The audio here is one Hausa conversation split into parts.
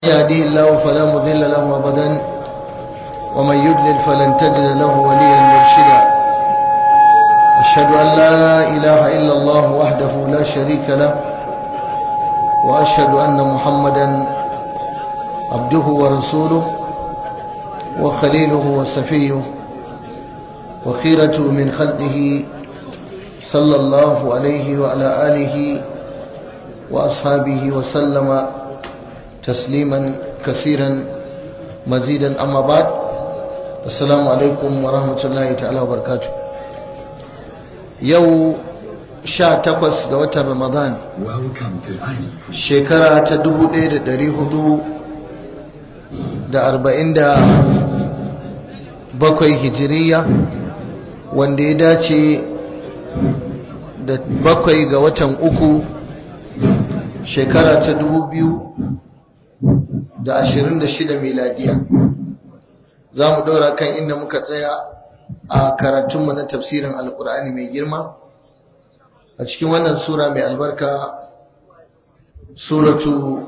يهديه الله فلا مضل له أبدا ومن يضلل فلن تجد له وليا مرشدا أشهد أن لا إله إلا الله وحده لا شريك له وأشهد أن محمدا عبده ورسوله وخليله وصفيه وخيرة من خلقه صلى الله عليه وعلى آله وأصحابه وسلم تسليما كثيرا مزيدا أما بعد السلام عليكم ورحمة الله تعالى وبركاته يو sha takwas ga watan Ramadan shekara ta dubu ɗaya da ɗari hudu da arba'in da bakwai hijiriya wanda ya dace da bakwai ga watan uku shekara ta dubu biyu da ashirin da shida miladiya za mu ɗora kan inda muka tsaya a karatunmu na tafsirin alkur'ani mai girma a cikin wannan sura mai albarka suratu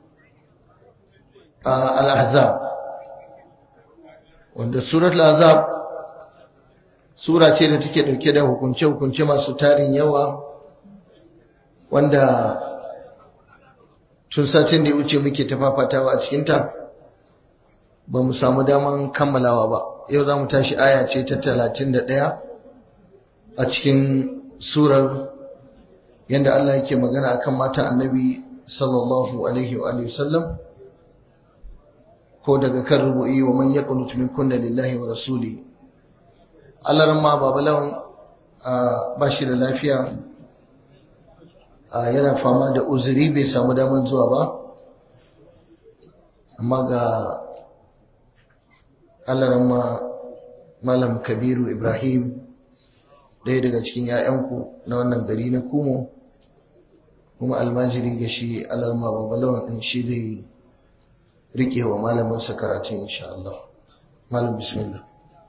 al-ahzab wanda suratul ahzab sura ce da take dauke da hukunce-hukunce masu tarin yawa wanda tun satin da ya wuce muke tafafatawa a cikinta ba mu samu daman kammalawa ba yau za mu tashi aya ce ta talatin da ɗaya a cikin surar yadda Allah yake magana akan mata annabi sallallahu alaihi wa sallam ko daga kan rubu'i wa man yaqnutu min kunna lillahi wa rasuli Allah ma babalawan ba shi da lafiya yana fama da uzuri bai samu daman zuwa ba amma ga Allah ma malam kabiru ibrahim ɗaya daga cikin 'ya'yanku na wannan gari na kumo kuma almajiri ga shi alarma babalawan in shi zai rike wa malaminsa karatun insha Allah malam bismillah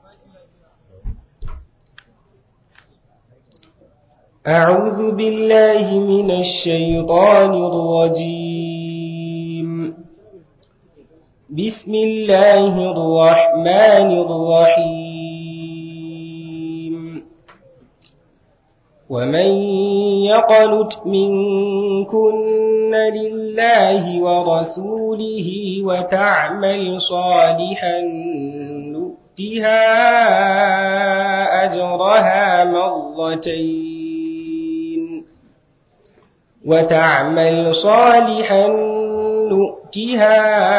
أعوذ بالله من الشيطان الرجيم بسم الله الرحمن الرحيم ومن يقنت منكن لله ورسوله وتعمل صالحا نؤتها أجرها مرتين وتعمل صالحا نؤتها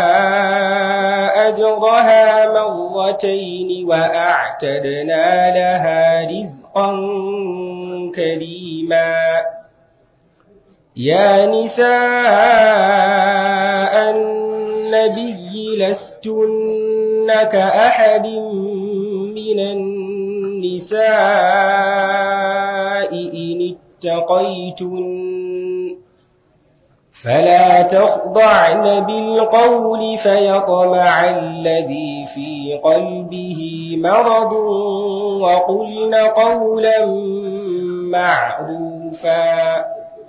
أجرها مرتين وأعتدنا لها رزقا كريما يا نساء النبي لستن كأحد من النساء إن اتقيتن فلا تخضعن بالقول فيطمع الذي في قلبه مرض وقلن قولا معروفا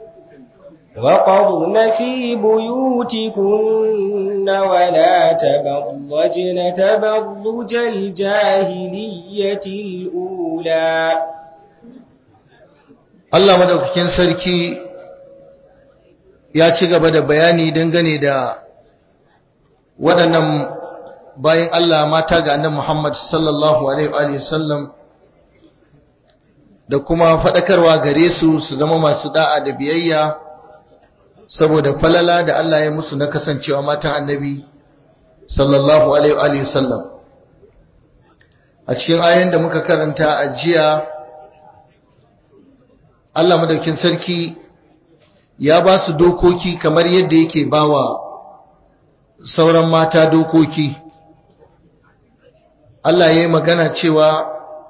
وقضن في بيوتكن ولا تبرجن تبرج الجاهلية الأولى Allah madaukakin sarki ya ci gaba da bayani dangane da waɗannan bayan Allah mata ga annabi Muhammad sallallahu alaihi wa sallam da kuma faɗakarwa gare su su zama masu da'a da biyayya saboda falala da Allah ya musu na kasancewa matan annabi sallallahu alaihi wa sallam a cikin ayoyin da muka karanta a jiya Allah madaukin sarki ya ba su dokoki kamar yadda yake bawa sauran mata dokoki Allah ya yi magana cewa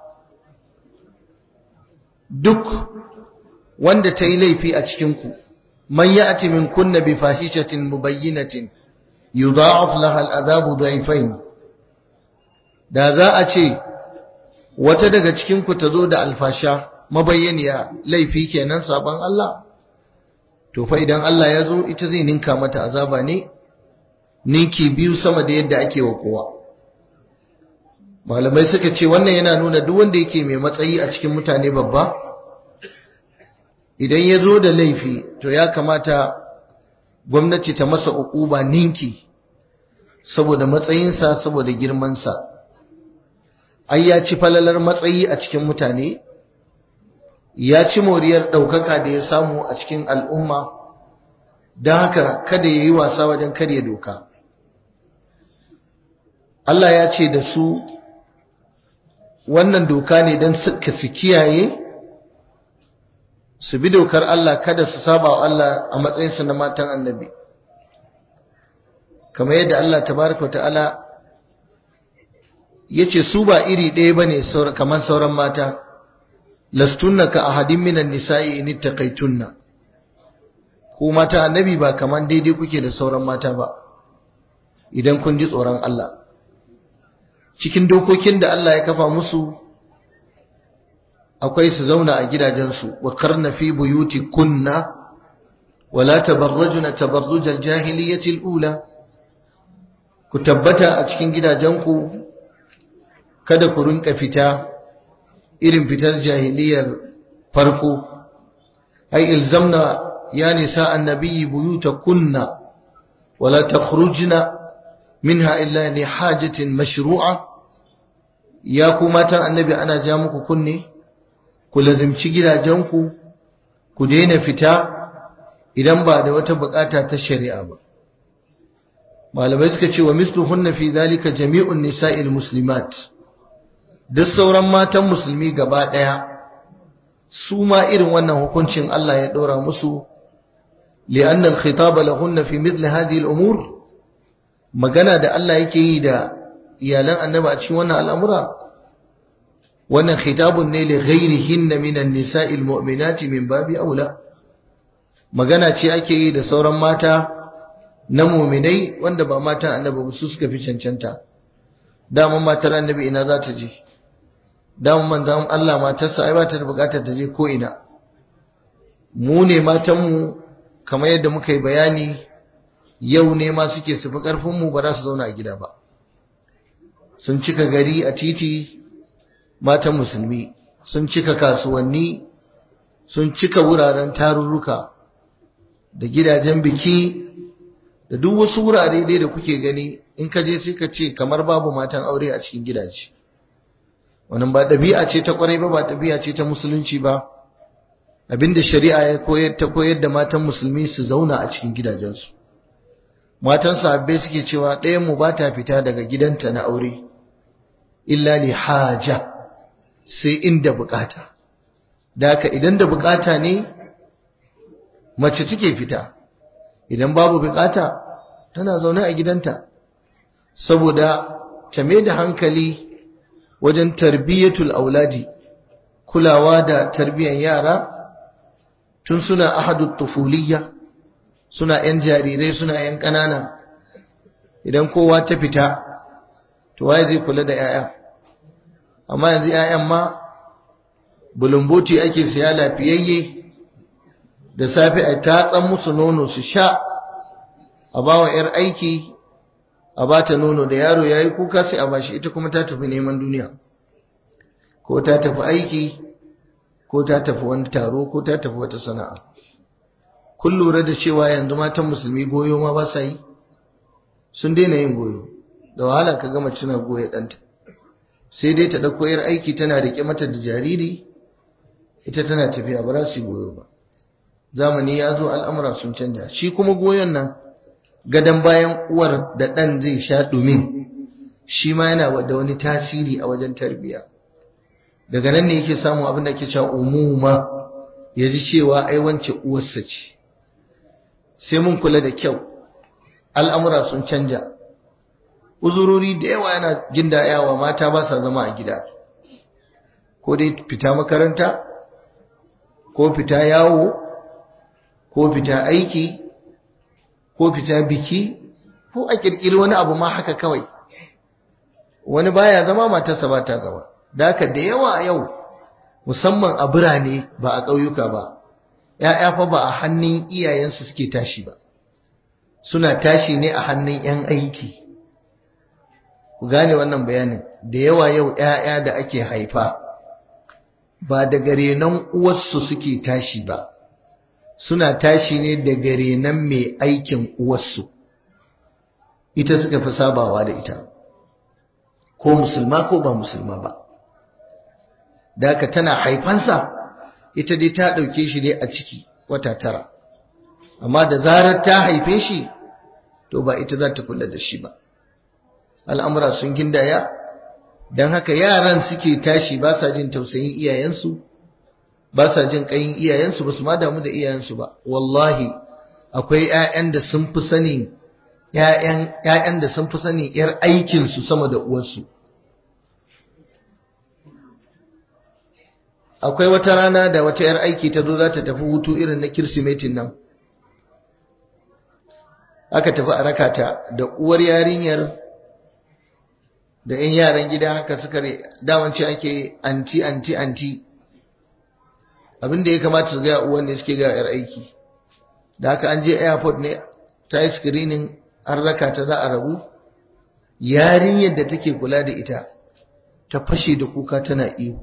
duk wanda ta yi laifi a cikinku man ya ati min kunna bi fahishatin mubayyinatin yudha'af laha al'adabu dhaifain da za a ce wata daga cikinku ta zo da alfasha mabayyaniya laifi kenan sabon Allah to fa idan Allah ya zo ita zai ninka mata azaba ne ninki biyu sama da yadda ake wa kowa malamai suka ce wannan yana nuna duk wanda yake mai matsayi a cikin mutane babba idan ya zo da laifi to ya kamata gwamnati ta masa uquba ninki saboda matsayinsa saboda girmansa ai ya ci falalar matsayi a cikin mutane ya ci moriyar ɗaukaka da ya samu a cikin al'umma don haka kada ya yi wasa wajen karya doka Allah ya ce da su wannan doka ne don suka su kiyaye su bi dokar Allah kada su saba wa Allah a matsayinsu na matan annabi kamar yadda Allah tabaraka ta'ala ya ce su ba iri ɗaya ba ne kamar sauran mata lastunna ka ahadin minan nisa'i in ittaqaytunna ko mata annabi ba kamar daidai kuke da sauran mata ba idan kun ji tsoron Allah cikin dokokin da Allah ya kafa musu akwai su zauna a gidajensu wa karna fi buyuti kunna wala tabarrajuna tabarrujal jahiliyyati ula ku tabbata a cikin gidajenku kada ku rinka fita irin fitar jahiliyar farko ai ilzamna ya nisa annabi buyuta kunna wala takhrujna minha illa li hajatin mashru'a ya ku matan annabi ana ja muku kunne ku lazimci gidajenku ku daina fita idan ba da wata bukata ta shari'a ba malamai suka ce wa misluhunna fi zalika jami'un nisa'il muslimat duk sauran matan musulmi gaba daya su ma irin wannan hukuncin Allah ya dora musu li'anna al-khitaba lahunna fi mithli hadhihi al-umur magana da Allah yake yi da iyalan annabi a cikin wannan al'amura wannan khitabun ne li ghairihinna minan nisa'il mu'minati min babi aula magana ce ake yi da sauran mata na mu'minai wanda ba mata annabi ba su suka fi cancanta daman matar annabi ina za ta je daman manzon Allah matarsa ai ba ta da bukatar ta je ko ina mu ne matanmu kamar yadda muka yi bayani yau ne ma suke sufi ƙarfinmu ba za su zauna a gida ba sun cika gari a titi matan musulmi sun cika kasuwanni sun cika wuraren tarurruka da gidajen biki da duk wasu wurare dai da kuke gani in ka je sai ka ce kamar babu matan aure a cikin gidaje wannan ba ɗabi'a ce ta ƙwarai ba ba ɗabi'a ce ta musulunci ba abinda shari'a ya koyar ta koyar da matan musulmi su zauna a cikin gidajensu matan sahabbai suke cewa ɗayan mu ba ta fita daga gidanta na aure illa li haja sai inda bukata da haka idan da bukata ne mace take fita idan babu bukata tana zaune a gidanta saboda ta mai da hankali wajen tarbiyyatul auladi kulawa da tarbiyyar yara tun suna ahadu tufuliyya suna ‘yan jarirai suna ‘yan ƙanana idan kowa ta fita to waye zai kula da ‘ya'ya amma yanzu ‘ya'yan ma bulumboti ake siya lafiyayye da safe a tatsan musu nono su sha a ba wa ‘yar aiki a ba ta nono da yaro ya yi kuka sai a bashi ita kuma ta tafi neman duniya ko ta tafi aiki ko ta tafi wani taro ko ta tafi wata sana'a kun lura da cewa yanzu matan musulmi goyo ma ba sa yi sun daina yin goyo da wahala ka gama cina goya ɗanta sai dai ta ɗauko yar aiki tana riƙe mata da jariri ita tana tafiya ba za su yi goyo ba zamani ya zo al'amura sun canja shi kuma goyon nan gadon bayan uwar da ɗan zai sha ɗumin shi ma yana da wani tasiri a wajen tarbiyya daga nan ne yake samun abin da ke cewa umuma ya ji cewa ai wance uwarsa ce sai mun kula da kyau al'amura sun canja uzurori da yawa yana jin yawa mata ba sa zama a gida ko dai fita makaranta ko fita yawo ko fita aiki ko fita biki ko a kirkiri wani abu ma haka kawai wani baya zama matarsa ba ta zama da haka da yawa yau musamman a birane ba a ƙauyuka ba ‘ya'ya fa ba a hannun iyayensu suke tashi ba suna tashi ne a hannun 'yan aiki ku gane wannan bayanin da yawa yau 'ya'ya da ake haifa ba daga renon uwarsu suke tashi ba suna tashi ne daga renon mai aikin uwarsu ita suka fi sabawa da ita ko musulma ko ba musulma ba da haka tana haifansa ita dai ta ɗauke shi ne a ciki wata tara amma da zarar ta haife shi to ba ita za ta kula da shi ba al'amura sun gindaya don haka yaran suke tashi ba sa jin tausayin iyayensu ba sa jin ƙayin iyayensu ba su ma damu da iyayensu ba wallahi akwai 'ya'yan da sun fi sanin ‘ya'yan da sun fi sanin ‘yar aikinsu sama da uwarsu akwai wata rana da wata ‘yar aiki ta zo za ta tafi hutu irin na kirsimetin nan aka tafi a rakata da uwar yarinyar da ‘yan yaran gida haka suka damanci ake anti anti anti abinda ya kamata su gaya uwan ne suke gaya ‘yar aiki da haka an je airport ne ta yi screening an raka ta za a rabu yarinyar da take kula da ita ta fashe da kuka tana ihu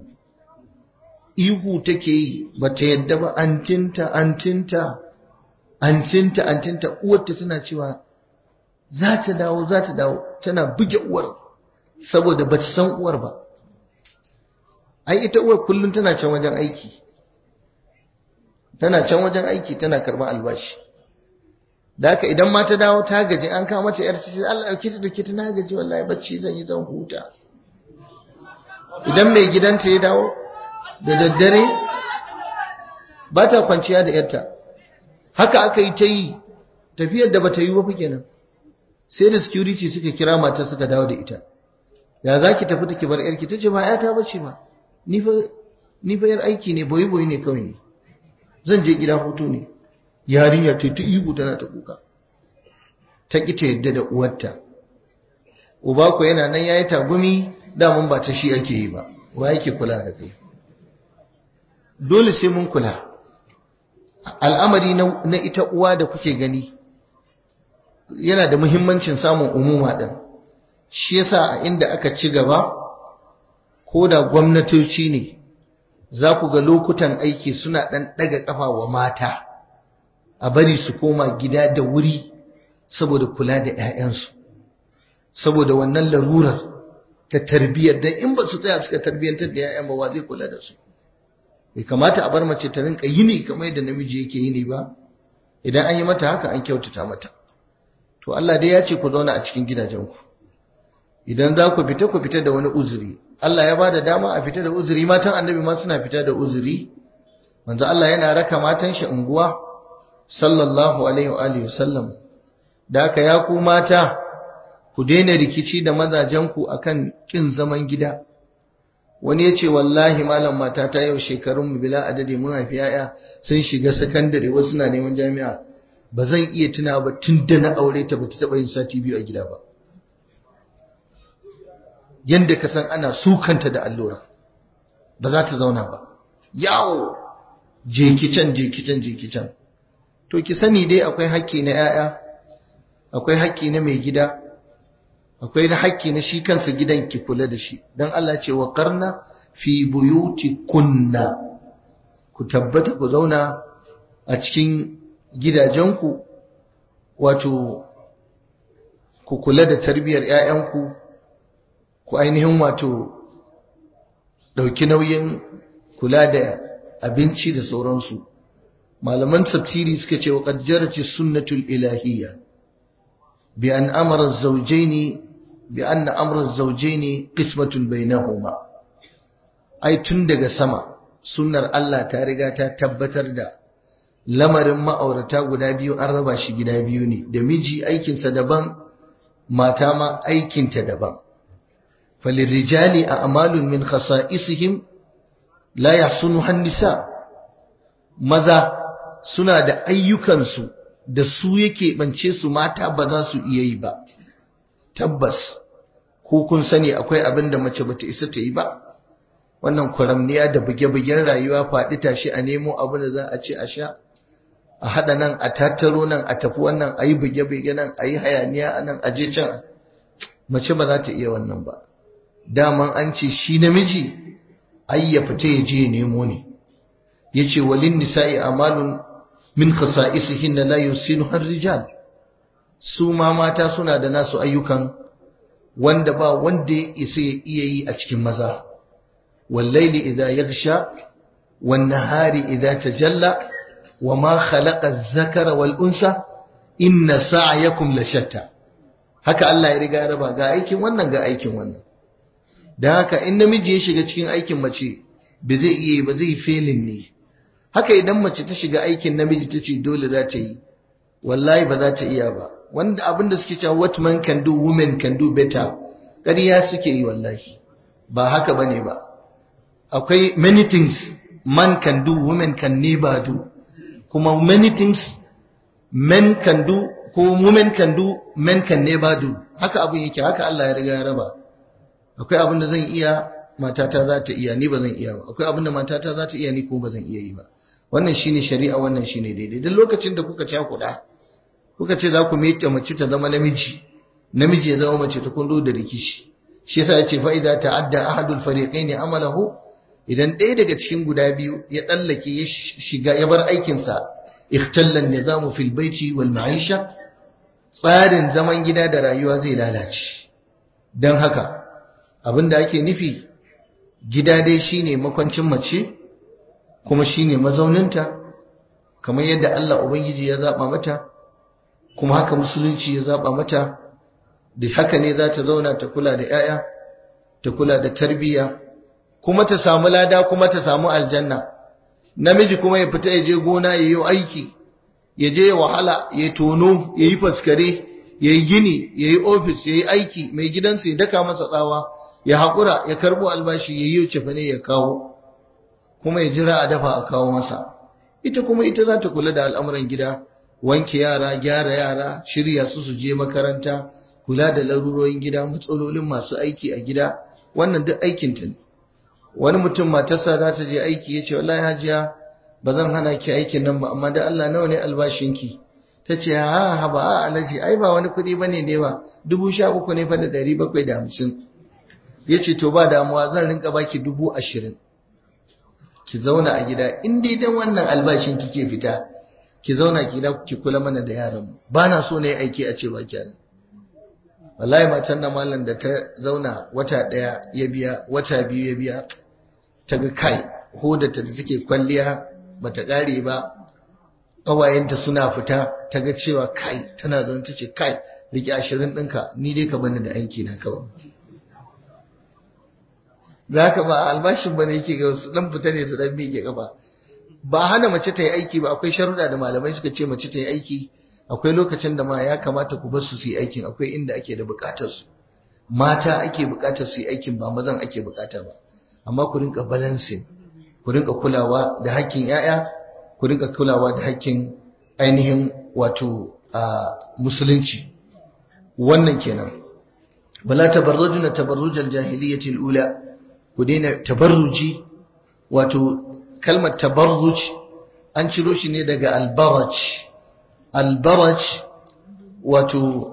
ihu take yi ba ta yadda ba antinta antinta antinta antinta uwarta tana cewa za ta dawo za ta dawo tana buge uwar saboda ba ta san uwar ba ai ita uwar kullum tana can wajen aiki tana can wajen aiki tana karɓar albashi da haka idan ma ta dawo ta gaji an kawo mata yar cikin Allah dauke ta dauke ta na gaji wallahi bacci zan yi zan huta idan mai gidanta ya dawo da daddare ba ta kwanciya da yarta haka aka yi ta yi tafiyar da bata yi ba kenan sai da security suka kira matar suka dawo da ita ya za ki tafi take bar yarki ta ce ba yata bace ba ni fa ni fa yar aiki ne boyi boyi ne kawai ne zan je gida hutu ne yarinya ta ta ihu tana ta kuka ta ki ta yadda da uwarta uba ko yana nan yayi tagumi damun ba ta shi ake yi ba wa yake kula da kai dole sai mun kula al'amari na ita uwa da kuke gani yana da muhimmancin samun umuma din shi yasa a inda aka ci gaba ko da gwamnatoci ne za ku ga lokutan aiki suna ɗan ɗaga ƙafa wa mata a bari su koma gida da wuri saboda kula da 'ya'yansu saboda wannan larurar ta tarbiyyar dan in ba su tsaya suka tarbiyyantar da 'ya'yan ba wa zai kula da su bai kamata a bar mace ta rinka yini kamar yadda namiji yake yini ba idan an yi mata haka an kyautata mata to Allah dai ya ce ku zauna a cikin gidajenku idan za ku fita ku fita da wani uzuri Allah ya bada dama a fita da uzuri matan annabi ma suna fita da uzuri manzo Allah yana raka matan shi unguwa sallallahu alaihi wa alihi wasallam da haka ya ku mata ku daina rikici da mazajenku akan kin zaman gida wani ya ce wallahi malam mata ta yau shekarun mu bila adadi mun haifi yaya sun shiga sakandare wasu na neman jami'a ba zan iya tuna ba tun da na aure ta bata taba yin sati biyu a gida ba yanda ka san ana sukanta da allura ba za ta zauna ba yawo jekicen jekicen jekicen to ki sani dai akwai haƙƙi na 'ya'ya akwai haƙƙi na mai gida akwai na haƙƙi na shi kansa gidan ki kula da shi dan Allah ce wa qarna fi buyuti kunna ku tabbata ku zauna a cikin gidajenku wato ku kula da tarbiyyar 'ya'yanku ku ainihin wato ɗauki nauyin kula da abinci da sauransu malaman tafsiri suka ce wa qadjarati sunnatul ilahiyya bi an amara az-zawjayn bi anna amra az-zawjayn qismatun bainahuma ai tun daga sama sunnar Allah ta riga ta tabbatar da lamarin ma'aurata guda biyu an raba shi gida biyu ne da miji aikinsa daban mata ma aikinta daban falirrijali a amalun min khasa'isihim la yahsunuha nisa maza suna da ayyukansu da su yake bance su mata ba za su iya yi ba tabbas ko kun sani akwai abin da mace bata isa ta yi ba wannan kwaramniya da buge-bugen rayuwa faɗi tashi a nemo abin da za a ce a sha a haɗa nan a tattaro nan a tafi wannan a yi buge-buge nan a yi hayaniya nan a je can mace ba za ta iya wannan ba daman an ce shi namiji ai ya fita ya je ya nemo ne ya ce walin nisa'i amalun min khasa'isihin la yusinu har rijal su ma mata suna da nasu ayyukan wanda ba wanda ya isa ya iya yi a cikin maza wallaili idza yaghsha wan nahari idza tajalla wama khalaqa az-zakara wal unsa inna sa'yakum la shatta haka Allah ya riga ya raba ga aikin wannan ga aikin wannan dan haka in namiji ya shiga cikin aikin mace ba zai iya ba zai felin ne haka idan mace ta shiga aikin namiji ta ce dole za ta yi wallahi ba za ta iya ba wanda abinda suke cewa what man can do women can do better ƙarya suke yi wallahi ba haka bane ba akwai many things man can do women can never do kuma many things men can do ko women can do men can never do haka abin yake haka Allah ya riga ya raba akwai abin da zan iya matata za ta iya ni ba zan iya ba akwai abin da matata za ta iya ni ko ba zan iya yi ba wannan shine shari'a wannan shine daidai duk lokacin da kuka cakuɗa kuka ce za ku miƙe mace ta zama namiji namiji ya zama mace ta kundo da rikici shi yasa yace fa idza ta'adda ahadul fariqaini amalahu idan ɗaya daga cikin guda biyu ya tsallake ya shiga ya bar aikin sa ikhtalla nizamu fil baiti wal ma'isha tsarin zaman gida da rayuwa zai lalace dan haka abinda ake nufi gida dai shine makwancin mace kuma shine mazauninta kamar yadda Allah ubangiji ya zaba mata kuma haka musulunci ya zaba mata da haka ne za ta zauna ta kula da 'ya'ya ta kula da tarbiyya kuma ta samu lada kuma ta samu aljanna namiji kuma ya fita ya je gona ya yi aiki ya je ya wahala ya tono ya yi faskare ya yi gini ya yi ofis ya yi aiki mai gidansa ya daka masa tsawa ya haƙura ya karɓo albashi ya yi cefane ya kawo kuma ya jira a dafa a kawo masa ita kuma ita za ta kula da al'amuran gida wanke yara gyara yara shirya su su je makaranta kula da larurorin gida matsalolin masu aiki a gida wannan duk aikin ta ne wani mutum matarsa za ta je aiki ya ce wallahi hajiya ba zan hana ki aikin nan ba amma da Allah nawa ne albashinki ta ce ha ha ba a alaji ai ba wani kuɗi bane ne ba dubu sha uku ne fa da ɗari bakwai da hamsin ya ce to ba damuwa zan rinka baki dubu ashirin ki zauna a gida in dai dan wannan albashin kike fita ki zauna ki da ki kula mana da yaran mu ba na so ne aiki a ce ba ki wallahi matan nan mallan da ta zauna wata daya ya biya wata biyu ya biya ta ga kai hodata da take kwalliya bata kare ba kawayenta suna fita ta ga cewa kai tana zaune ta ce kai rike ashirin ɗinka ni dai ka bani da aiki na kawai za ka ba albashin ba ne yake ga su dan fita ne su dan miƙe kafa ba hana mace ta yi aiki ba akwai sharuɗa da malamai suka ce mace ta yi aiki akwai lokacin da ma ya kamata ku bar su su yi aikin akwai inda ake da buƙatar su mata ake buƙatar su yi aikin ba mazan ake buƙata ba amma ku rinka balancing ku rinka kulawa da hakkin yaya ku rinka kulawa da hakkin ainihin wato a musulunci wannan kenan wala tabarrujuna tabarrujal jahiliyyati ula ku daina tabarruji wato kalmar tabarruj an ciro shi ne daga albaraj albaraj wato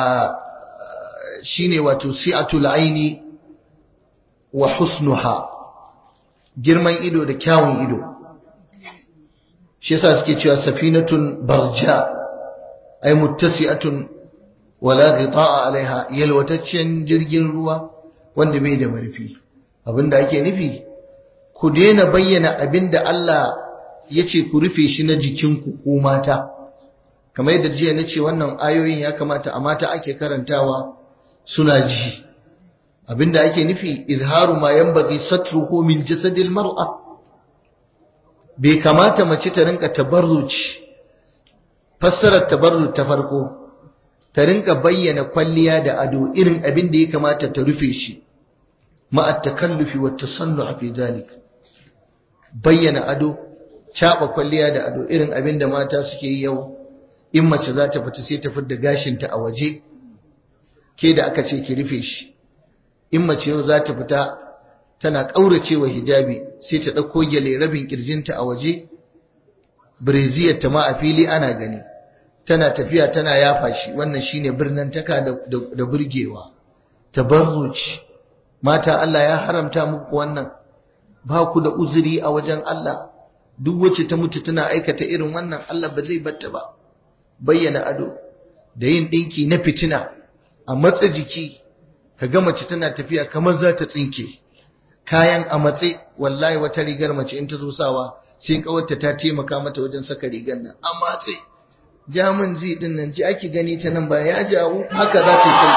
shine wato si'atul aini wa husnuha girman ido da kyawun ido shi yasa suke cewa safinatun barja ay muttasi'atun wala ghita'a alaiha yalwataccen jirgin ruwa wanda bai da marfi abinda ake nufi ku daina bayyana abinda Allah ya ce ku rufe shi na jikinku ko mata kamar yadda jiya na ce wannan ayoyin ya kamata a mata ake karantawa suna ji abinda ake nufi izharu ma yanbaghi satruhu min jasadil mar'a bai kamata mace ta rinka tabarruci fassarar tabarruc ta farko ta rinka bayyana kwalliya da ado irin abin da ya kamata ta rufe shi ma'a takallufi wa tasannu fi zalik bayyana ado caba kwalliya da ado irin abin da mata suke yi yau in mace za ta fita sai ta fidda gashinta a waje ke da aka ce ki rufe shi in mace yau za ta fita tana ƙauracewa hijabi sai ta ɗauko gyale rabin ƙirjinta a waje breziyar ta ma a fili ana gani tana tafiya tana yafa shi wannan shine birnin taka da, da, burgewa tabarruci mata Allah ya haramta muku wannan ba ku da uzuri a wajen Allah duk wacce ta mutu tana aikata irin wannan Allah ba zai batta ba bayyana ado da yin dinki na fitina a matsa jiki ka ga mace tana tafiya kamar za ta tsinke kayan a matse wallahi wata rigar mace in ta zo sawa sai kawarta ta taimaka mata wajen saka rigar nan a matse jamin ji din nan ji ake gani ta nan ba ya jawo haka za ta yi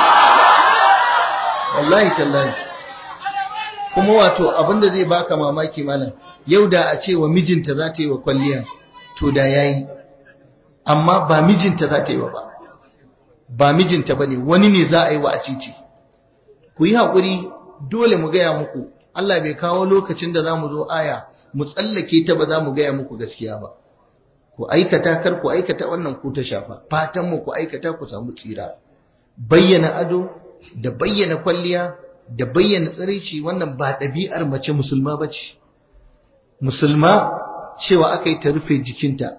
wallahi tallahi kuma wato abinda zai baka mamaki malam yau da a ce wa mijinta za ta yi wa kwalliya to da yayi amma ba mijinta za ta yi wa ba ba mijinta bane wani ne za a yi wa a titi ku yi haƙuri dole mu gaya muku Allah bai kawo lokacin da za mu zo aya mu tsallake ta ba za mu gaya muku gaskiya ba ku aikata kar ku aikata wannan ku ta shafa fatan mu ku aikata ku samu tsira bayyana ado da bayyana kwalliya da bayyana tsiraici wannan ba ɗabi'ar mace musulma ba ce musulma cewa aka yi ta rufe jikinta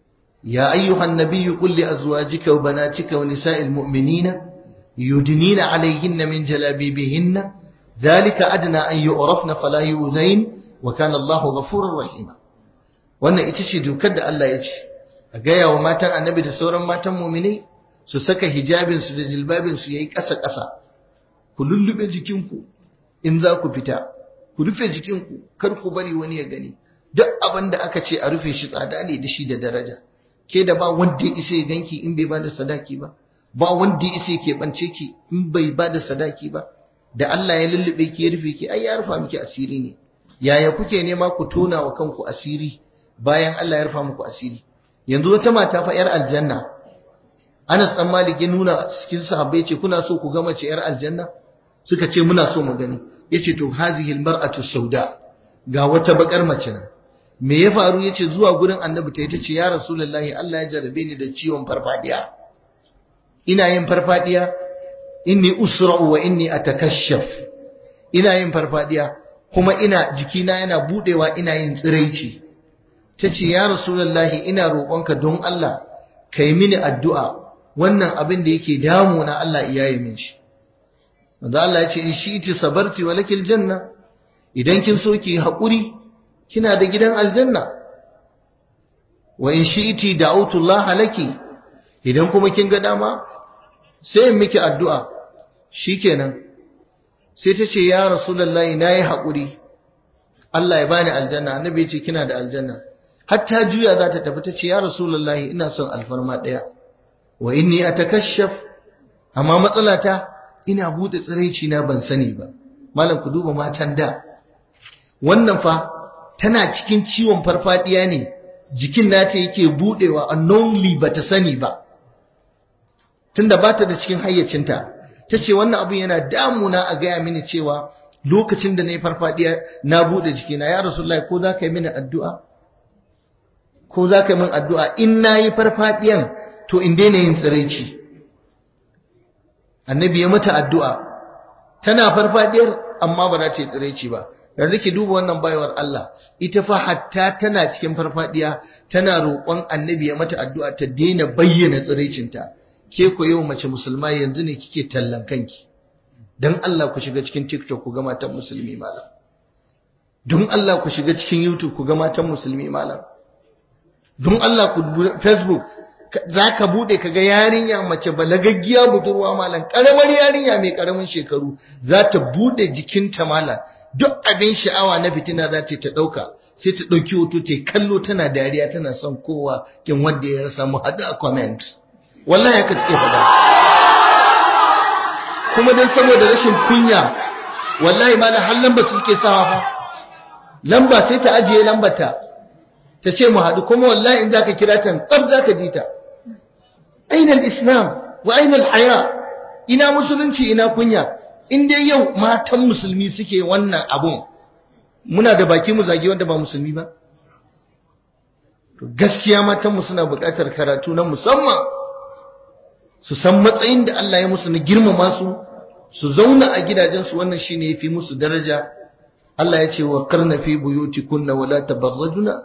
ya ayyuhan nabiyyu qul li azwajika wa banatika wa nisa'il mu'minina yudnina alayhinna min jalabibihinna dhalika adna an yu'rafna fala yu'zain wa kana Allahu ghafurur rahima wannan ita ce dokar da Allah ya ce a gaya wa matan annabi da sauran matan mu'minai su saka hijabin su da jilbabin su yayi ƙasa ƙasa ku lullube jikinku in za ku fita ku rufe jikinku kar ku bari wani ya gani duk abin da aka ce a rufe shi tsada ne da shi da daraja ke da ba wanda ya isa ya ganki in bai bada sadaki ba ba wanda ya isa ya bance ki in bai bada sadaki ba da Allah ya lullube ki ya rufe ki ai ya rufa miki asiri ne yaya kuke nema ku tona wa kanku asiri bayan Allah ya rufa muku asiri yanzu wata mata fa yar aljanna Anas dan Malik ya nuna cikin sahabbai ce kuna so ku ga mace yar aljanna suka ce muna so mu gani yace to hazihi almar'atu sauda ga wata bakar mace nan me ya faru yace zuwa gurin annabi ta ce ya rasulullahi Allah ya jarabe ni da ciwon farfadiya ina yin farfadiya inni usra'u wa inni atakashaf ina yin farfadiya kuma ina jikina yana budewa ina yin tsiraici tace ya rasulullahi ina roƙonka don Allah kai mini addu'a wannan abin da yake damuna Allah iyaye min shi manzo Allah ya ce in shi'ti sabarti wa lakil janna idan kin so ki haƙuri kina da gidan aljanna wa in shi'ti da'utu Allah laki idan kuma kin ga dama sai in miki addu'a shikenan sai ta ce ya rasulullahi nayi haƙuri Allah ya bani aljanna annabi ya ce kina da aljanna hatta juya za ta tafi ta ce ya rasulullahi ina son alfarma ɗaya wa inni atakashaf amma matsalata ina bude tsiraici na ban sani ba malam ku duba matan da wannan fa tana cikin ciwon farfadiya ne jikin nata yake budewa unknowingly bata sani ba tunda bata da cikin hayyacinta tace wannan abun yana damuna a gaya mini cewa lokacin da nayi farfadiya na bude jikina ya rasulullahi ko za ka yi mini addu'a ko za ka yi min addu'a in nayi farfadiyan to in daina yin tsiraici annabi ya mata addu'a tana farfadiyar amma ba za ta yi tsiraici ba yanzu ki duba wannan bayawar Allah ita fa hatta tana cikin farfadiya tana roƙon annabi ya mata addu'a ta daina bayyana tsiraicinta ke ko yau mace musulma yanzu ne kike tallan kanki dan Allah ku shiga cikin TikTok ku ga matan musulmi malam don Allah ku shiga cikin YouTube ku ga matan musulmi malam don Allah ku Facebook za ka bude ka ga yarinya mace balagaggiya budurwa malam karamar yarinya mai karamin shekaru za ta bude jikinta malam duk abin sha'awa na fitina za ta ta dauka sai ta dauki hoto ta kallo tana dariya tana son kowa kin wanda ya rasa mu hada comment wallahi haka suke faɗa kuma dan saboda rashin kunya wallahi malam har lamba suke sawa fa lamba sai ta ajiye lambata ta ce mu haɗu kuma wallahi in zaka kira ta tsab zaka ji ta aina al-islam wa aina al-haya ina musulunci ina kunya in dai yau matan musulmi suke wannan abun muna da baki mu zagi wanda ba musulmi ba to gaskiya matan mu suna buƙatar karatu na musamman su san matsayin da Allah ya musu na girmama su su zauna a gidajensu wannan shine yafi musu daraja Allah ya ce wa qarna fi buyutikunna wala tabarrajuna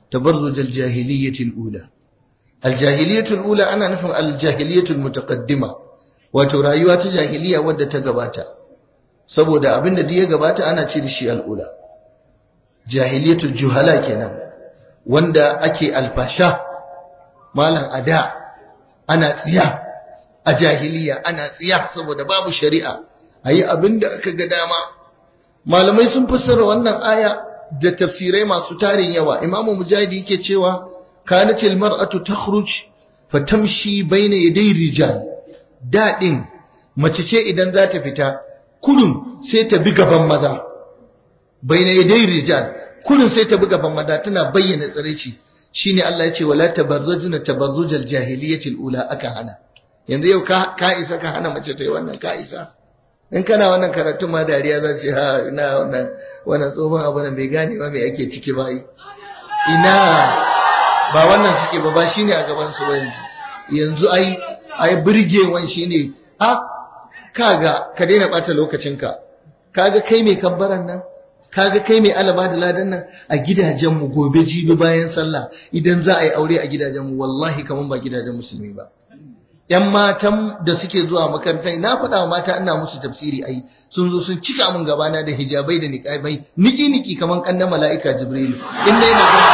tabarruj al-jahiliyyah al-ula al-jahiliyyah al-ula ana nufin al-jahiliyyah al-mutaqaddima wato rayuwa ta jahiliya wadda ta gabata saboda abinda da ya gabata ana ce da shi al-ula jahiliyatul juhala kenan wanda ake alfasha malam ada ana tsiya a jahiliya ana tsiya saboda babu shari'a ayi abinda aka ga dama malamai sun fassara wannan aya da tafsirai masu tarin yawa imamu mujahidi yake cewa kanatil mar'atu takhruj fatamshi bayna yaday rijal dadin mace ce idan za ta fita kudun sai ta bi gaban maza bayna yaday rijal kudun sai ta bi gaban maza tana bayyana tsaraici shine Allah ya ce wala tabarrujuna tabarrujal jahiliyatil ula aka hana yanzu yau ka ka isa ka hana mace ta yi wannan ka isa in kana wannan karatun ma dariya za ce ha ina wannan wannan tsohon abu nan bai gane ba me ake ciki ba yi ina ba wannan suke ba ba shine a gaban su ba yanzu yanzu ai ai burgewan shine a kaga ka daina bata lokacinka kaga kai mai kabbaran nan kaga kai mai alaba da ladan nan a gidajen mu gobe jibi bayan sallah idan za a yi aure a gidajen mu wallahi kaman ba gidajen musulmi ba ‘yan matan da suke zuwa makarantar na faɗa wa mata ina musu tafsiri ai sun zo sun cika min gabana da hijabai da niƙabai niki-niki kamar ƙannan mala'ika jibrilu in na yi magana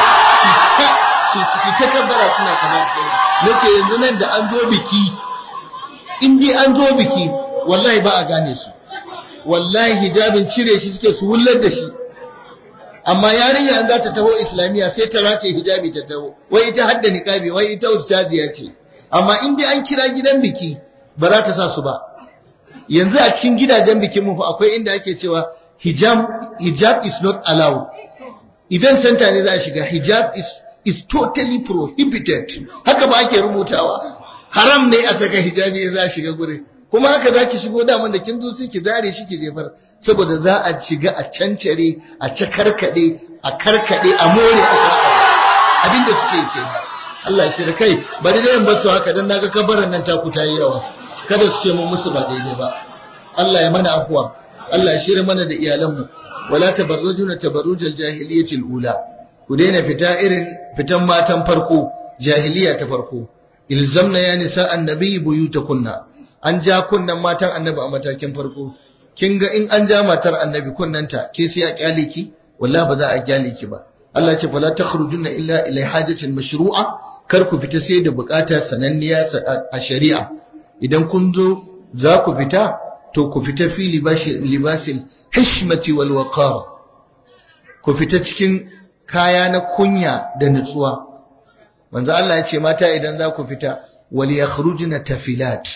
su ta kabbara suna kamar su na ce yanzu nan da an zo biki in dai an zo biki wallahi ba a gane su wallahi hijabin cire shi suke su wullar da shi amma yarinya an za ta taho islamiyya sai ta race hijabi ta taho wai ita hadda niƙabi wai ita ustaziya ce amma in dai an kira gidan biki ba za ta sa su ba yanzu a cikin gidajen bikin mu fa akwai inda ake cewa hijab hijab is not allowed event center ne za a shiga hijab is is totally prohibited haka ba ake rubutawa haram ne a saka hijabi za a shiga gurin kuma haka za ki shigo daman da kin zo sai ki zare shi ki jefar saboda za a shiga a cancare a cakarkade a karkade a more a shaƙa abinda suke kenan Allah shi da kai bari dai in basu haka dan naga kabarin nan ta kuta yi yawa kada su ce mun musu ba daidai ba Allah ya mana afwa Allah ya shirya mana da iyalanmu wala tabarrujuna tabarrujal jahiliyatil ula ku daina fita irin fitan matan farko jahiliya ta farko ilzamna ya nisa annabi buyutakunna an ja kunnan matan annabi a matakin farko kin ga in an ja matar annabi kunnanta ke sai a kyale ki wallahi ba za a kyale ki ba Allah ce fala takhrujuna illa ila hajatin mashru'a kar ku fita sai da bukata sananniya a shari'a idan kun zo za ku fita to ku fita fi libasil hishmati wal waqar ku fita cikin kaya na kunya da nutsuwa manzo Allah ya ce mata idan za ku fita wal yakhrujna tafilat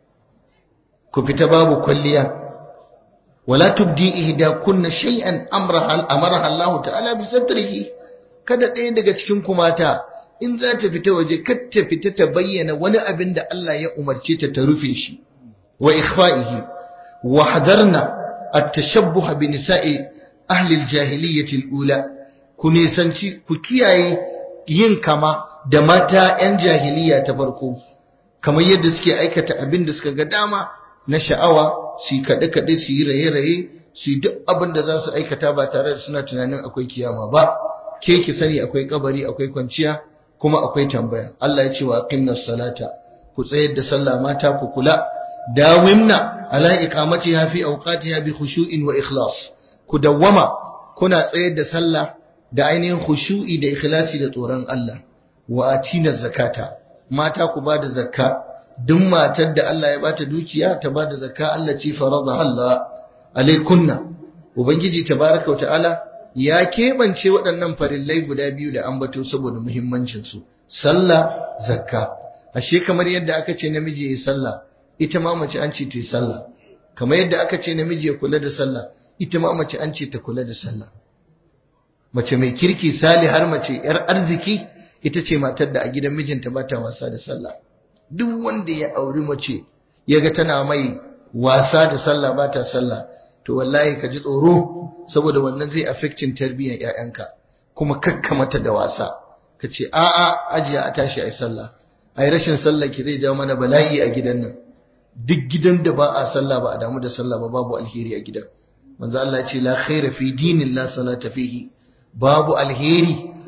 ku fita babu kwalliya wala tubdi ihda kunna shay'an amraha amaraha Allah ta'ala bi satrihi kada ɗaya daga cikin ku mata in za ta fita waje kar ta fita ta bayyana wani abin da Allah ya umarce ta ta rufe shi wa ikhfa'ihi wa hadarna at-tashabbuh bi nisa'i ahli al-jahiliyyah al-ula ku nisanci ku kiyaye yin kama da mata 'yan jahiliya ta farko kamar yadda suke aikata abin da suka ga dama na sha'awa su yi kaɗe-kaɗe su yi raye-raye su yi duk abin da za su aikata ba tare da suna tunanin akwai kiyama ba ke ki sani akwai kabari akwai kwanciya kuma akwai tambaya Allah ya ce wa aqimnas salata ku tsayar da sallah mata ku kula dawimna ala iqamatiha fi awqatiha bi khushu'in wa ikhlas ku dawwama kuna tsayar da sallah da ainihin khushu'i da ikhlasi da tsoron Allah wa atina zakata mata ku ba da zakka duk matar da Allah ya bata dukiya ta bada zakka Allah ce farada Allah alaikunna ubangiji tabaraka wa ta'ala ya kebance waɗannan farillai guda biyu da ambato saboda muhimmancin su sallah zakka ashe kamar yadda aka ce namiji ya sallah ita ma mace an ce ta yi sallah kamar yadda aka ce namiji ya kula da sallah ita ma mace an ce ta kula da sallah mace mai kirki sali har mace yar arziki ita ce matar da a gidan mijinta ba ta wasa da sallah duk wanda ya auri mace ya ga tana mai wasa da sallah ba ta sallah to wallahi ka ji tsoro saboda wannan zai affectin tarbiyyar ƴaƴanka kuma kakka mata da wasa ka ce a'a ajiya a tashi ai sallah ai rashin sallah ki zai jawo mana bala'i a gidan nan duk gidan da ba a sallah ba a damu da sallah ba babu alheri a gidan manzo Allah ya ce la khaira fi dinin la salata fihi babu alheri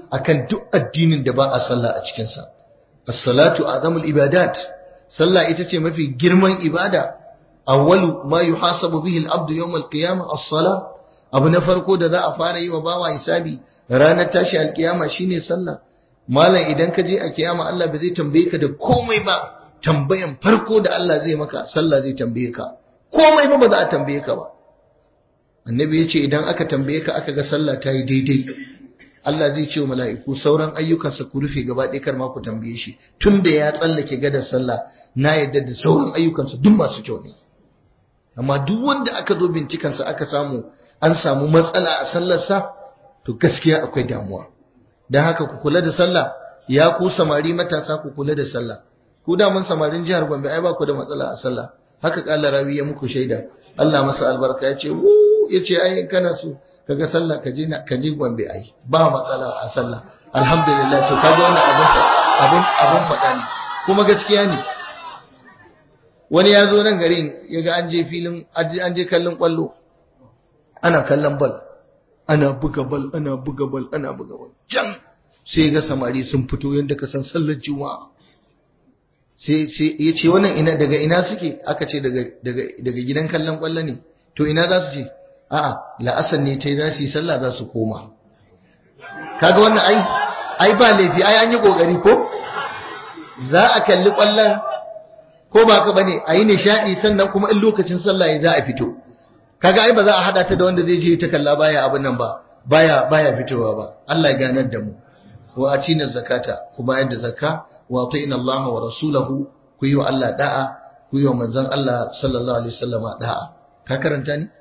akan duk addinin da ba a sallah a cikinsa as-salatu azamul ibadat sallah ita ce mafi girman ibada awwalu ma yuhasabu bihi al-abdu yawm al-qiyamah as-salah abu na farko da za a fara yi wa bawa hisabi ranar tashi alkiyama shine sallah malam idan ka je a kiyama Allah ba zai tambaye ka da komai ba tambayan farko da Allah zai maka sallah zai tambaye ka komai ba ba za a tambaye ka ba annabi ya ce idan aka tambaye ka aka ga sallah ta yi daidai Allah zai ce wa mala'iku sauran ayyukansa ku rufe gaba ɗaya kar ma ku tambaye shi tun da ya tsallake gadar sallah na yadda da sauran ayyukansa duk masu kyau ne amma duk wanda aka zo bincikansa aka samu an samu matsala a sallarsa to gaskiya akwai damuwa don haka ku kula da sallah ya ku samari matasa ku kula da sallah ku daman samarin jihar Gombe ai ba ku da matsala a sallah haka kala rawi ya muku shaida Allah masa albarka ya ce wu ya ce ai kana so kaga sallah ka je ka je Gombe ai ba matsala a sallah alhamdulillah to kaga wannan abun abun abun faɗa ne kuma gaskiya ne wani ya zo nan garin ya ga an je filin an je kallon kwallo ana kallon bal ana buga bal ana buga bal ana buga bal can sai ga samari sun fito yadda ka san sallar juma'a sai sai ya ce wannan ina daga ina suke aka ce daga daga daga gidan kallon kwallo ne to ina za su je a'a la'asar ne ta yi za su yi sallah za su koma kaga wannan ai ai ba laifi ai an yi kokari ko za a kalli kwallon ko ba ka bane a yi nishadi sannan kuma in lokacin sallah ya za a fito kaga ai ba za a hada ta da wanda zai je ta kalla baya abin nan ba baya baya fitowa ba Allah ya ganar da mu wa atina zakata ku bayar da zakka wa atina Allah wa rasulahu ku yi wa Allah da'a ku yi wa manzon Allah sallallahu alaihi wasallama da'a ka karanta ni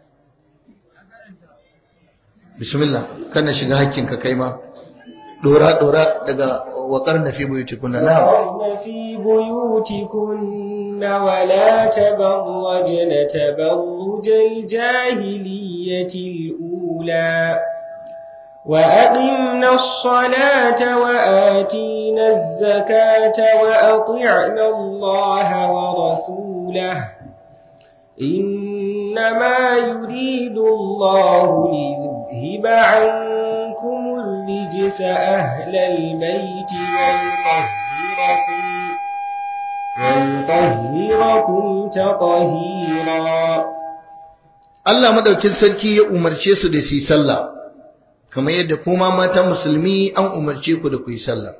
bismillah kana shiga hakkin ka kai ma dora dora daga wakar na fi buyutikunna na في بيوتكن ولا تبرجن تبرج الجاهلية الأولى وأقمنا الصلاة وآتينا الزكاة وأطعنا الله ورسوله إنما يريد الله ليذهب عنكم الرجس أهل البيت ويطهركم ويطهركم تطهيرا Allah madaukin sarki ya umarce su da su yi sallah kamar yadda kuma mata musulmi an umarce ku da ku yi sallah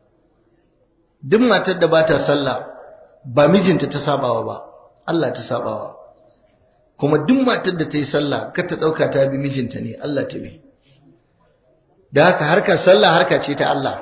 duk matar da bata sallah ba mijinta ta sabawa ba Allah ta sabawa kuma duk matar da ta yi sallah kar ta dauka ta bi mijinta ne Allah ta bi da haka harkar sallah harka ce ta Allah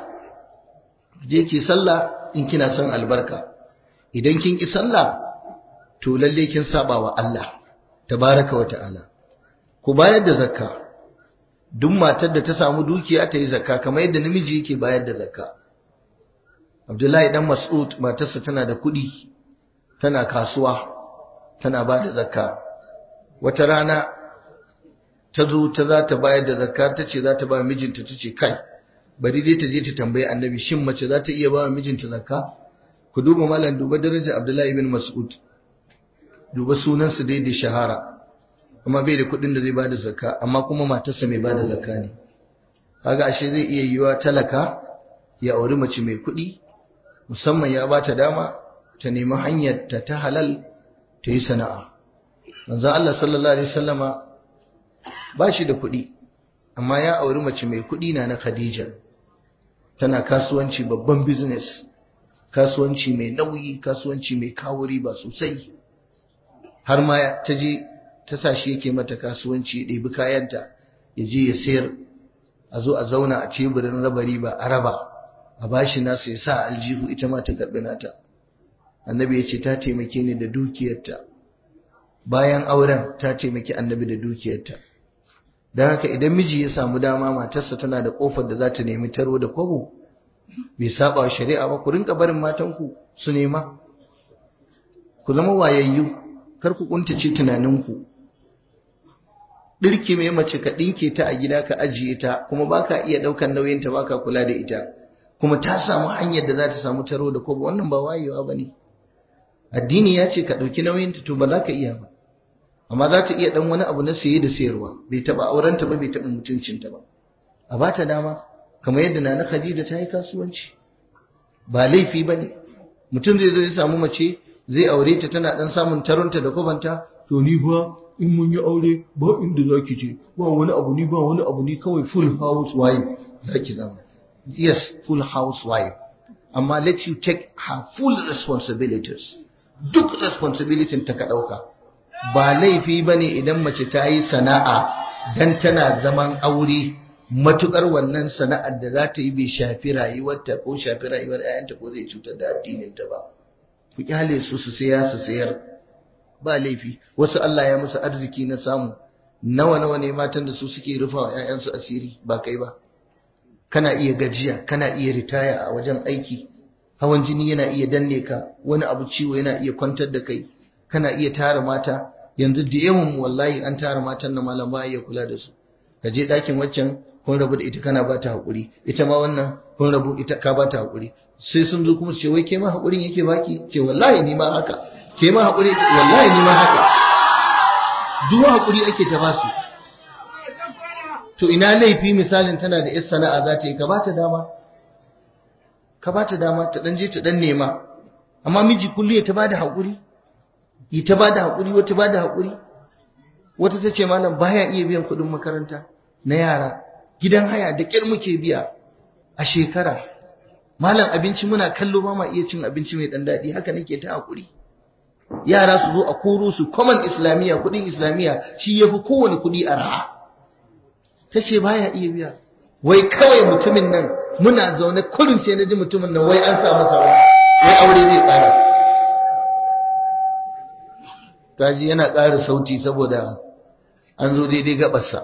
je ki sallah in kina son albarka idan kin ki sallah to lalle kin saba wa Allah tabaraka wa ta'ala ku bayar da zakka duk matar da ta samu dukiya ta yi zakka kamar yadda namiji yake bayar da zakka Abdullahi dan Mas'ud matarsa tana da kuɗi tana kasuwa tana ba da zakka wata rana ta zo ta za ta bayar da zakka ta ce za ta ba mijinta ta ce kai bari dai ta je ta tambayi annabi shin mace za ta iya ba mijinta zakka ku duba malam duba darajar Abdullahi ibn Mas'ud duba sunansa dai da shahara amma bai da kuɗin da zai bada zakka amma kuma matarsa mai bada zakka ne kaga ashe zai iya yiwa talaka ya auri mace mai kuɗi musamman ya bata dama ta nemi hanyar ta ta halal ta yi sana'a manzon Allah sallallahu alaihi wasallama ba shi da kuɗi amma ya auri mace mai kuɗi na na Khadija tana kasuwanci babban business kasuwanci mai nauyi kasuwanci mai kawo riba sosai har ma ta je ta sa shi yake mata kasuwanci ya ɗebi kayanta ya je ya sayar a zo a zauna a teburin raba riba a raba a bashi nasu ya sa aljihu ita ma ta karɓi nata annabi ya ce ta taimake ni da dukiyarta bayan auren ta taimaki annabi da dukiyarta don haka idan miji ya samu dama matarsa tana da kofar da za ta nemi taro da kwabo bai saba wa shari'a ba ku rinka barin matanku su nema ku zama wayayyu kar ku kuntace tunaninku dirki mai mace ka dinke ta a gida ka ajiye ta kuma baka iya daukan nauyin ta baka kula da ita kuma ta samu hanyar da za ta samu taro da kwabo wannan ba wayewa bane addini ya ce ka dauki nauyin ta to ba za ka iya ba amma za ta iya dan wani abu na saye da sayarwa bai taba aurenta ba bai taba mutuncinta ba a bata dama kamar yadda nana Khadija ta yi kasuwanci ba laifi bane mutum zai zo ya samu mace zai aure ta tana dan samun taronta da kubanta to ni ba in mun yi aure ba inda zaki je ba wani abu ni ba wani abu ni kawai full house wife zaki zama yes full house wife amma let you take her full responsibilities duk responsibility ta ka dauka ba laifi bane idan mace ta yi sana'a dan tana zaman aure matukar wannan sana'ar da za ta yi bai shafi rayuwarta ko shafi rayuwar 'ya'yanta ko zai cutar da addininta ba ku kyale su su saya su sayar ba laifi wasu Allah ya musu arziki na samu nawa nawa ne matan da su suke rufa wa 'ya'yansu asiri ba kai ba kana iya gajiya kana iya ritaya a wajen aiki hawan jini yana iya danne ka wani abu ciwo yana iya kwantar da kai kana iya tara mata yanzu da yawan wallahi an tara matan na malam ba iya kula da su ka je ɗakin waccan kun rabu da ita kana ba ta haƙuri ita ma wannan kun rabu ita ka ba ta haƙuri sai sun zo kuma su ce wai ke ma haƙurin yake baki ce wallahi ni ma haka ke ma haƙuri wallahi ni ma haka duk haƙuri ake ta basu to ina laifi misalin tana da yar sana'a za ta yi ka ba ta dama ka ba ta dama ta dan je ta dan nema amma miji kullu ya ta bada haƙuri yi ta bada haƙuri wata bada haƙuri wata ta ce malam baya iya biyan kuɗin makaranta na yara gidan haya da ƙyar muke biya a shekara malam abinci muna kallo ba ma iya cin abinci mai ɗan daɗi haka nake ta haƙuri yara su zo a koro su common islamiyya kuɗin islamiyya shi ya fi kowane kuɗi a raha ta ce baya iya biya wai kawai mutumin nan muna zaune kurin sai na ji mutumin nan wai an sa masa wai aure zai ƙara kaji yana ƙara sauti saboda an zo daidai gabarsa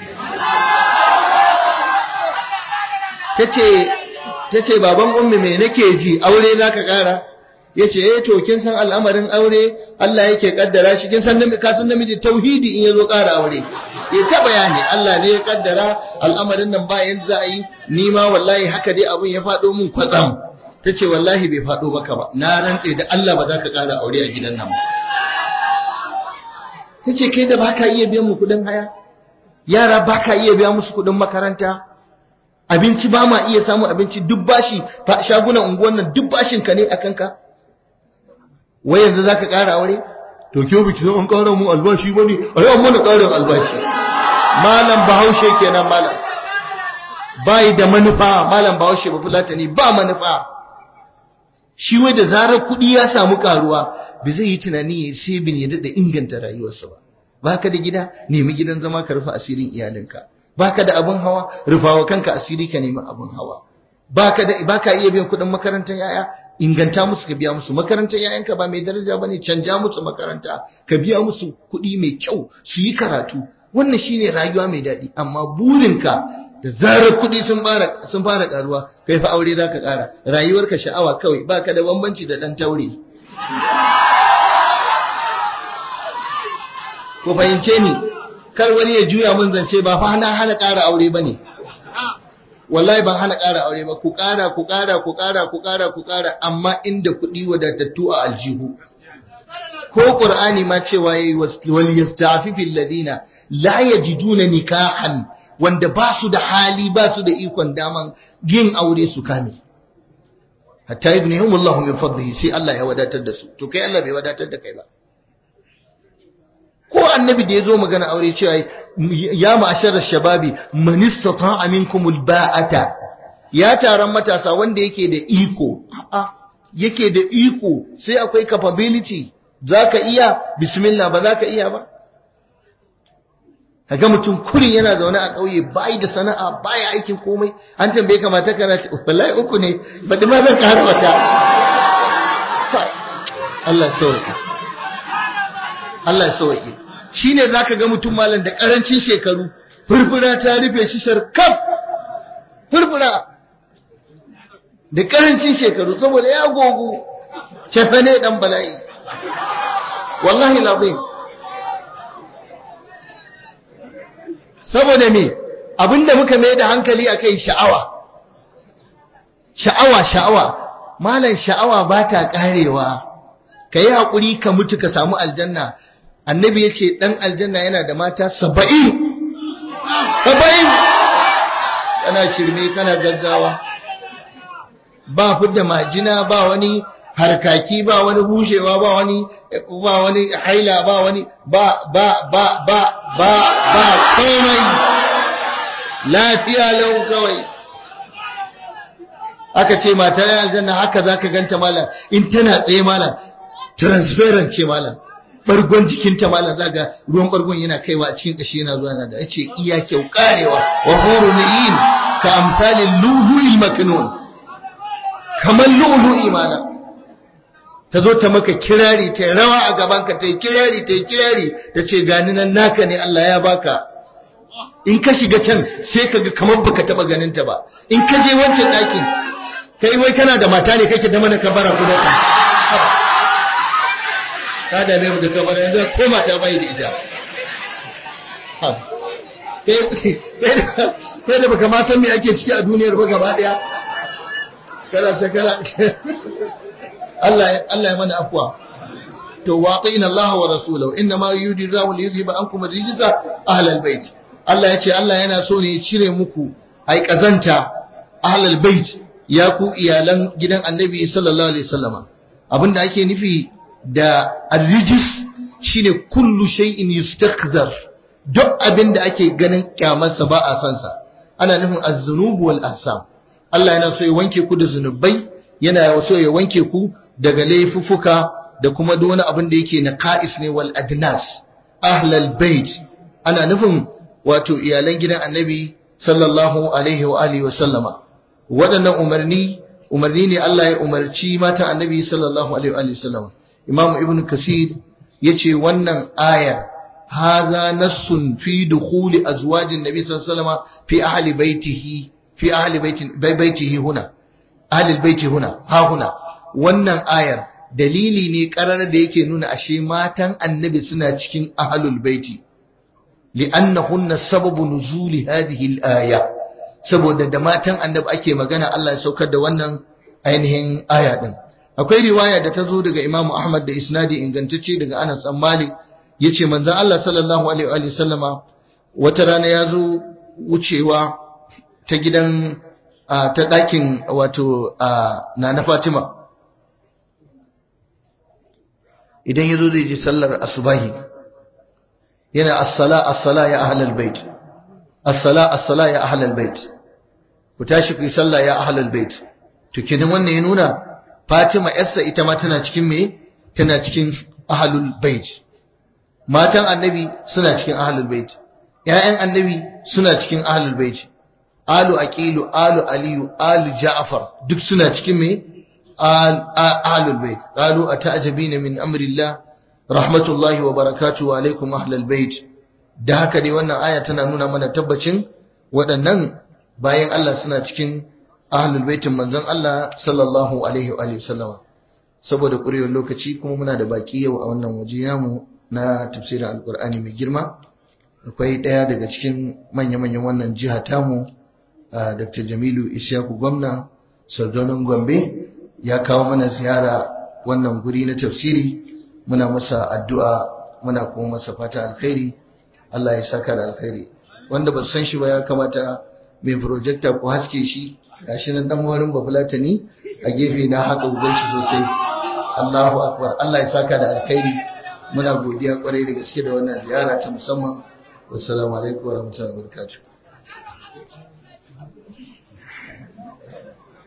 ta ce baban ummi me nake ji aure za ka ƙara ya ce eh to kin san al'amarin aure Allah yake kaddara shi kin san ka san namiji tauhidi in yazo ƙara aure ya ta bayani Allah ne ya kaddara al'amarin nan ba yanzu za a yi ni ma wallahi haka dai abun ya faɗo mun kwatsam ta ce wallahi bai faɗo maka ba na rantse da Allah ba za ka ƙara aure a gidan nan ba ta ce kai da baka iya biyan mu kuɗin haya yara baka iya biya musu kuɗin makaranta abinci ba ma iya samun abinci duk bashi shagunan unguwan nan duk bashin ka ne a kanka wai yanzu za ka ƙara aure to ke biki san an ƙara mun albashi ba ne a yi mana ƙarin albashi malam bahaushe kenan malam bai da manufa malam bahaushe ba fulatani ba manufa shi wai da zarar kuɗi ya samu ƙaruwa ba zai yi tunani ya sai bin ya daɗa inganta rayuwarsa ba baka da gida nemi gidan zama ka rufe asirin iyalinka baka da abin hawa rufawa kanka asiri ka nemi abin hawa baka da baka iya biyan kuɗin makarantar yaya inganta musu ka biya musu makarantar yayanka ba mai daraja bane canja musu makaranta ka biya musu kuɗi mai kyau su yi karatu wannan shine rayuwa mai daɗi amma burinka da zarar kuɗi sun fara sun fara karuwa kai fa aure zaka ƙara rayuwarka sha'awa kawai baka da bambanci da dan taure ku fahimce ni kar wani ya juya mun zance ba fa hana hana ƙara aure bane wallahi ban hana ƙara aure ba ku ƙara ku ƙara ku ƙara ku ƙara ku ƙara amma inda kuɗi wadatattu a aljihu ko qur'ani ma cewa yayi wal yastafifil ladina la yajiduna nikahan wanda ba su da hali ba su da ikon daman yin aure su kame hatta ibnihum wallahu min fadlihi sai Allah ya wadatar da su to kai Allah bai wadatar da kai ba ko annabi da ya zo magana aure cewa ya ma'ashar shababi man istata'a minkum alba'ata ya taron matasa wanda yake da iko a'a yake da iko sai akwai capability zaka iya bismillah ba zaka iya ba kaga mutum kurin yana zaune a ƙauye bai da sana'a baya aikin komai an tambaye ka mata kana wallahi uku ne ba da ma zan ƙara wata Allah ya sauke Allah ya sauke shi ne za ka ga mutum malam da ƙarancin shekaru furfura ta rufe shi sharkaf furfura da ƙarancin shekaru saboda ya gogu cefe ne ɗan bala'i wallahi labin saboda me abinda muka mai da hankali a kai sha'awa sha'awa sha'awa malam sha'awa ba ta ƙarewa ka yi haƙuri ka mutu ka samu aljanna annabi ya ce ɗan aljanna yana da mata saba'in saba'in kana shirme kana gaggawa ba fidda majina ba wani harkaki ba wani bushewa ba wani ba wani haila ba wani ba ba ba ba ba ba komai lafiya lau kawai aka ce matar aljanna haka zaka ganta malam in tana tsaye malam transparent ce malam bargon jikinta malam zaga ruwan bargon yana kaiwa a cikin kashi yana zuwa da yace iya kyau karewa wa hurun ka amsalin luhuil maknun kamar lu'lu'i malam ta zo ta maka kirari ta rawa a gabanka ta yi kirari ta yi kirari ta ce gani nan naka ne Allah ya baka in ka shiga can sai ka ga kamar baka taba ganin ta ba in ka je wancan ɗakin kai wai kana da mata ne kake da mana kabara kuma ka ka da mai da kabara yanzu ko mata bai da ita kai da baka ma san me ake ciki a duniyar ba gaba daya kana ta kana Allah Allah ya mana afwa to waqina Allah wa rasulahu inna ma yuridu Allahu li yuzhiba ankum ar-rijsa ahlal bait Allah ya ce Allah yana so ne ya cire muku ai kazanta ahlal bait ya ku iyalan gidan Annabi sallallahu alaihi wasallama abinda ake nufi da ar-rijs shine kullu shay'in yustakzar duk abinda ake ganin kyamarsa ba a san sa ana nufin az-zunub wal ahsam Allah yana so ya wanke ku da zunubai yana so ya wanke ku daga laifuffuka da kuma duk wani abin da yake na ka'is ne wal adnas ahlal bait ana nufin wato iyalan gidan annabi sallallahu alaihi wa alihi wa sallama waɗannan umarni umarni ne Allah ya umarci matan annabi sallallahu alaihi wa alihi wa sallama imam ibn kasir yace wannan ayar hadha nassun fi dukhuli azwajin nabi sallallahu alaihi wa sallama fi ahli baitihi fi ahli baitin baitihi huna ahli baiti huna ha huna wannan ayar dalili ne karar da yake nuna ashe matan annabi suna cikin ahlul baiti li'annahunna sababu nuzuli hadhihi al-aya saboda da matan annabi ake magana Allah ya saukar da wannan ainihin aya din akwai riwaya da ta zo daga Imam Ahmad da isnadi ingantacce daga Anas bin Malik yace manzon Allah sallallahu alaihi wa sallama wata rana ya zo wucewa ta gidan ta ɗakin wato na na Fatima idan ya zo zai je sallar asubahi yana assala assala ya ahlal bait assala assala ya ahlal bait ku tashi ku yi sallah ya ahlal bait to kidan wannan ya nuna Fatima yarsa ita ma tana cikin me tana cikin ahlul bait matan annabi suna cikin ahlul bait ƴaƴan annabi suna cikin ahlul bait alu aqilu alu aliyu alu ja'far duk suna cikin me ahlul bait qalu ata'jabina min amrillah rahmatullahi wa barakatuhu alaikum ahlul bait da haka dai wannan aya tana nuna mana tabbacin waɗannan bayan Allah suna cikin ahlul baitin manzon Allah sallallahu alaihi wa sallama saboda ƙurewar lokaci kuma muna da baki yau a wannan waje namu na tafsirin alkur'ani mai girma akwai ɗaya daga cikin manya-manyan wannan jiha tamu dr jamilu ishaku gwamna sardonin gombe ya kawo mana ziyara wannan guri na tafsiri muna masa addu'a muna kuma masa fata alkhairi Allah ya saka da alkhairi wanda ba san shi ba ya kamata mai projector ku haske shi gashi nan dan wurin bafulatani a gefe na haka gugunci sosai Allahu akbar Allah ya saka da alkhairi muna godiya kwarai da gaske da wannan ziyara ta musamman wassalamu alaikum warahmatullahi wabarakatuh